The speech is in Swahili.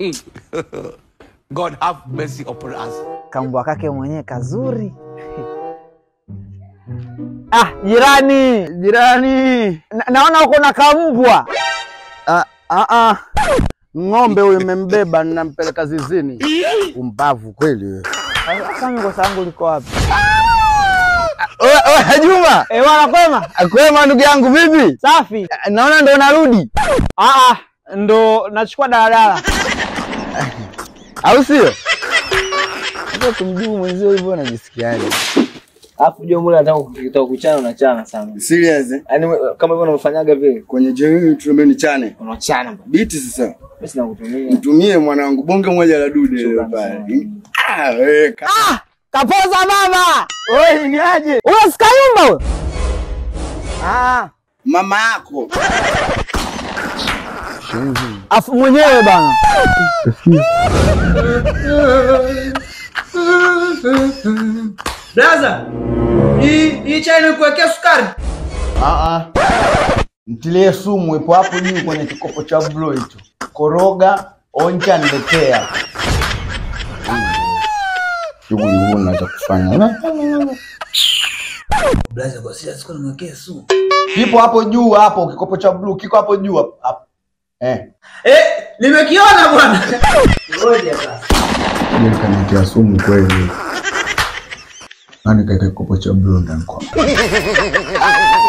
God have mercy upon us. Kambwa kake mwenyewe kazuri. Ah, jirani, Jirani, na, naona uko na kambwa. ah, ah, ah. ng'ombe huyu imembeba, ninampeleka zizini. Umbavu kweli wewe. Sasa mikosa yangu liko wapi? Oe, oe, Juma, Eh, bwana kwema? kwema ndugu yangu, vipi? Safi. Naona ndo narudi, Ah, ah, ndo nachukua daladala. au sio? Sasa kumjibu mwenzio hivyo najisikiaje? Alafu jua mule nataka ukitaka kuchana unachana sana. Serious eh? Yaani we- kama hivyo unavyofanyaga vile Kwenye jamii tunaambia ni chane. unachana bwana. Biti sasa. Mimi sina kutumia. Mtumie mwanangu bonge moja la dude leo pale. Ah, wewe ka- Ah, kapoza mama. Oi, ni aje? Wewe sikayumba wewe. Ah, mama yako. Afu mwenyewe bana. Blaza, hii hii chai nimekuwekea sukari. ah, ah. Mtilie sumu ipo hapo juu kwenye kikopo cha blue hicho. Koroga, onja, niletea. Shughuli huna za kufanya. Blaza, kwa sasa siku nimewekea sumu. Kipo hapo juu hapo, kikopo cha blue kiko hapo juu hapo. hapo. Eh. Eh, nimekiona bwana. Ngoja sasa. Sije nikanitia sumu kweli. Nani kaeka kikopo cha blue ndani kwa?